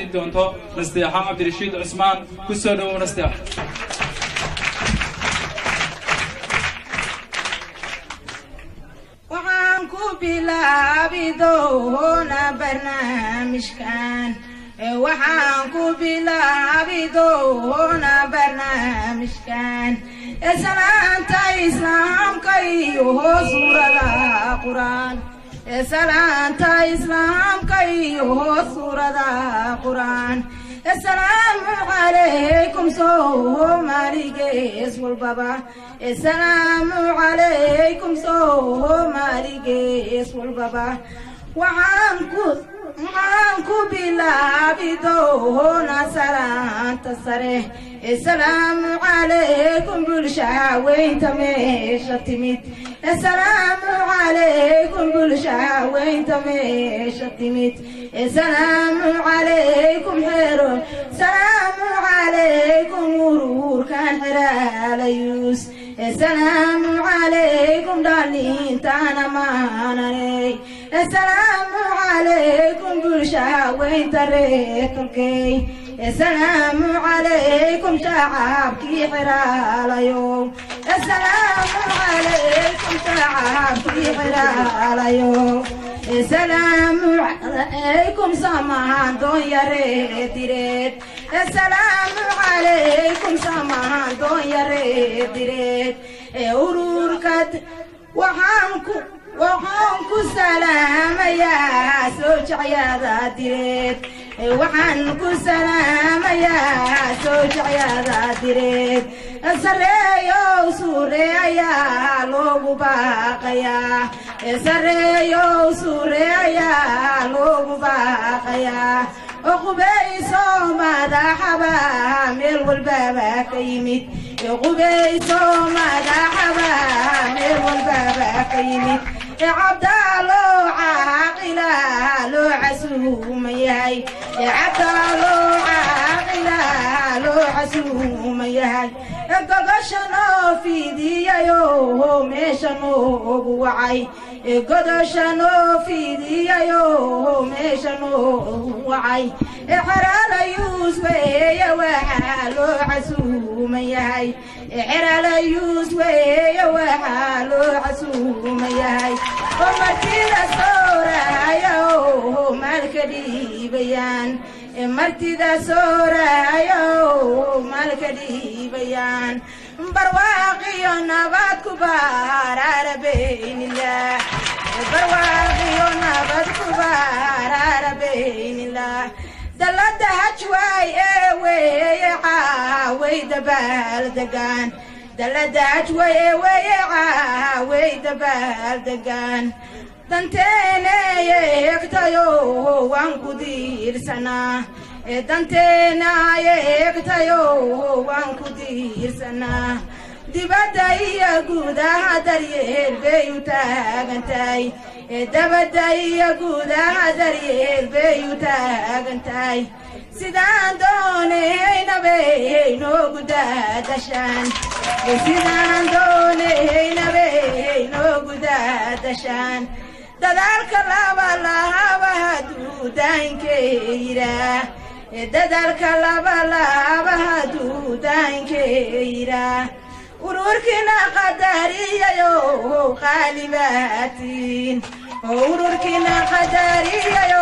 jeedin doonto nasteexa cabdirashiid cusmaan ku soo dhowow nasteexa waxaan ku bilaabi doonaa barnaamijkan waxaan ku bilaabi doonaa barnaamijkan salaanta islaamka iyo suurada quraan salaanta islaamka iyo suurada quraan asalaamu calaykum soomaaligees walbaba asalaamu calaykum soomaaligees walbaba waxaan ku waxaan ku bilaabi doonaa salaanta sare asalaamu calaykum bulshaweynta meesha timid asalaamu calaykum bulshaweynta meesha timid asalaamu calaykum xero salaamu calaykum ururkan xeraalayus asalaamu calaykum dhalintaana maananey asalaamu calaykum bulshaweynta reertolkey asalaamu calaykum shacabkii xeraalayow asalaamu calaykum shacabkii xeraalayow asalaamu calaykum samahan doonyareed direed asalaamu calaykum samahan doonyareed direed ee ururkad waxaan ku waxaan ku salaamayaa soo jacyada direed waxaan ku salaamayaa soo jacyada direed sareeyow suure ayaa loogu baaqayaa sareeyow suure ayaa loogu baaqayaa qubayso madaxaba meel walbaba ka yimid qubayso madaxaba meel walbaba ka yimid cabdaalo caaqila loo casuuma yahay cabdaalo caaqila loo casuuma yahay gogosha noo fiidiyayo meesha noogu wacay godosha noo fiidiyayo meesha noogu wacay xeraalayuus weeye waxaa loo casuuma yahay xeraalayuus weeye waxaa loo casuuma yahay oo martida soorayo maalka dhiibayaan martida soorayo maalka dhiibayaan barwaaqiyo nabad ku baaraarabeynillah barwaaqiyo nabad ku baaraarabeynillah dalada hajwaay ee weeye caaway dabaaldegaan dalada hajwaay ee weeye caaway dabaaldegaan danteeneye egtayo waan ku diirsanaa danteenaye egtayo waan ku diirsanaa dibadda iyo gudaha daryeel bay u taagantahay dabadda iyo gudaha daryeel bay u taagantahay sidaan doonaynabay noogu daadashaan sidaan doonaynabay noogu daadashaan dadaalka laba lahaba hadduu daankeyraa dadaalka laba lahaba hadduu daankeyraa ururkina qadariyayo qaalibaatiin ururkina qadariyayo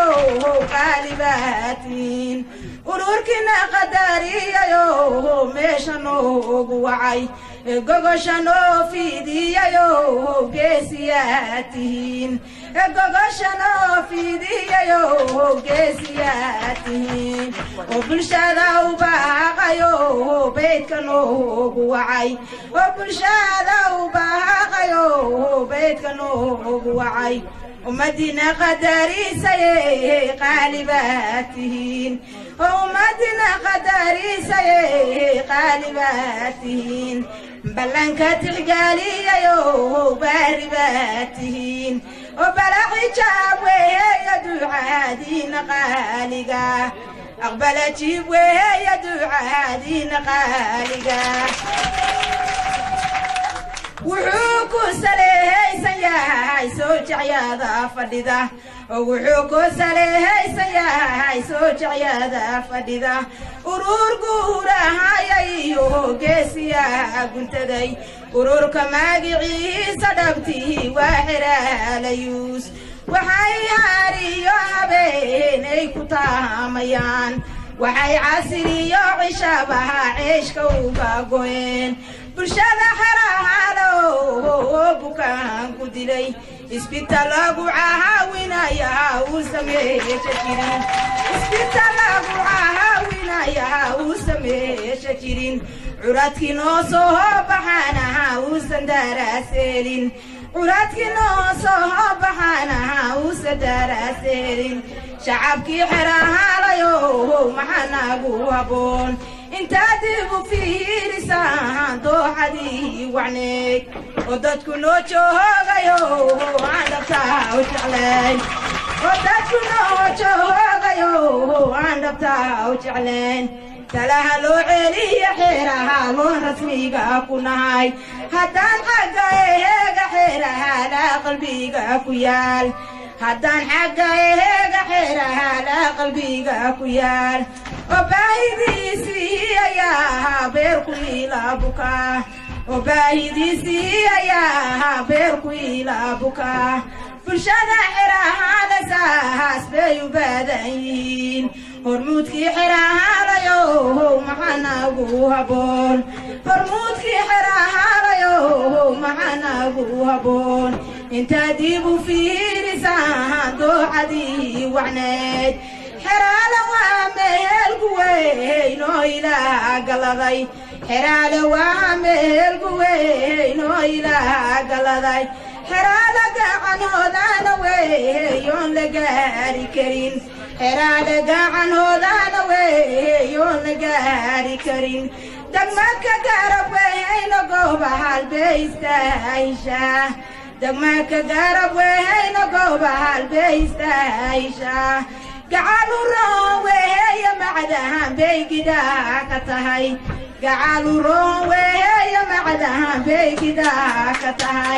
qaalibaatiin ururkina qadariyayo meesha noogu wacay gogosha noo fiidiyayo geesiyaa tihiin gogosha noo fiidiyayo geesiyaa tihiin oo bulshada u baaqayo beydka noogu wacay oo bulshada u baaqayo beydka noogu wacay ummadina qadariisaye qaalibaa tihiin oo ummadina qadariisaye qaalibaa tihiin ballanka tixgaaliyayo baari baa tihiin oo balaxijaab weeya ducaadiina qaaliga aqbala jiib weeya ducaadiina qaaliga wuxuu ku saleehaysan yahay soo jecyaada fadhida wuxuu ku saleehaysan yahay soo jecyaada fadhida urur guurahayayo geesiyaa guntaday ururka magiciisa dhabtii waa xeraalayuus waxay haariyo habeenay ku taamayaan waxay casiriyo cishabaha ceeshka uga goyeen bulshada xerahaalo bukaan ku dilay isbitaal lagu caawinayaa uu sameesha jirin isbitaal lagu caawinayaa uu sameesha jirin curadkii noo soo baxaanaha uusan daraaseelin curadkii noo soo baxaanaha uusan daraaseelin shacabkii xerahaalayo maxaa nagu habboon intaad igu fiirisaan dooxadii wacneeg oo dadku noo joogayo aan dhabtaa u jeclayn oo dadku noo joogayo aan dhabtaa u jeclayn talaha loo celiya xeeraha loon rasmiga ku nahay haddaan xagga eheega xeerahaala qalbiga ku yaal haddaan xagga eheega xeerahaala qalbiga ku yaal oo baahidiisii ayaa ahaa beerku ilaa bukaa oo baahidiisii ayaa ahaa beerku ilaa bukaa bulshada xerahaada saahaas bay u baadan yihiin hormuudkii xerahaalayo maxaa nagu habboon hormuudkii xerahaalayo maxaa nagu habboon intaad ibu fiirisaan dooxadii wacneed xeraale waa meelku weyn oo ilaah galaday xeraale waa meelku weyn oo ilaah galaday xeraale gacanhoodana weeyoon la gaari karin xeraale gacanhoodana weeyoon la gaari karin degmaka garab wehayna gooba halbeystaaishaa degmaka garab wehayna gooba halbeystaaishaa gacalu roon weheeya macdahan bay gidhaa ka tahay gacalu roon weheeya macdahan bay gidhaa ka tahay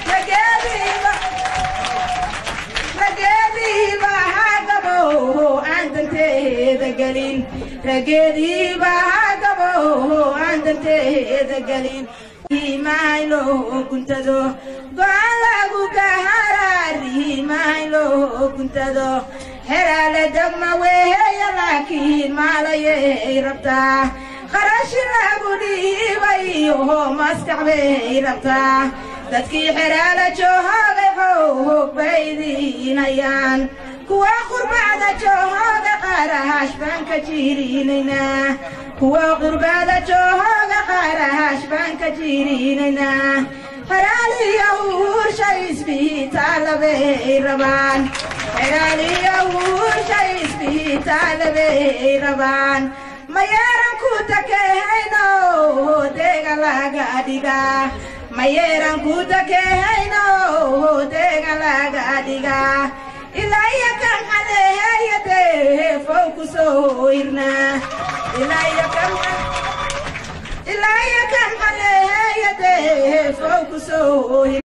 rageediiba hagabo aan danteeda gelin rageediiba hagabo aan danteeda gelin mahaylo guntado go-aan lagu gaharaari mahaylo guntado xeraale degma weheeya laakiin maalayay rabtaa qarashi lagu dhiibayo maskax bay rabtaa dadkii xeraale joohoogay xoog bay idiinayaan kuwa qurbacda joohooga qaarahash baan ka jiirinaynaa kuwa qurbacda joohooga qaarahash baan ka jiirinaynaa xeraaliya uursha isbitaalabay rabaan xeraaliya uursha isbitaalabay rabaan mayeeran ku takehayno deega laga dhigaa mayeeran ku takehayno deega laga dhigaa ilaa iyo kan xadeeyade fow ku soo irnaa ilaa iyo kan ilaa iyo kan xadeeyade fow ku soo